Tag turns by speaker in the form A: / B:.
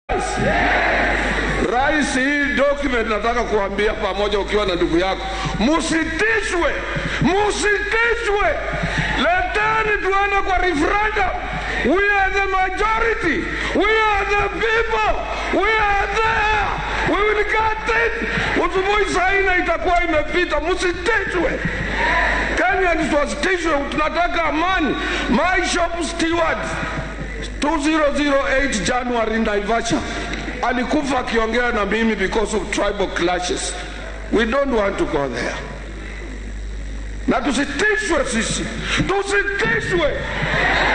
A: Rais, hii document nataka kuambia pamoja, ukiwa na ndugu yako, musitishwe, musitishwe. Leteni tuende kwa referendum. We are the majority. We are the people. We are there. We will get it. Usubuhi saa nne itakuwa imepita, musitishwe. Kenyans wasitishwe, tunataka amani. My shop steward 2008 January Naivasha alikufa akiongea na mimi because of tribal clashes. We don't want to go there. Na tusitishwe sisi, tusitishwe.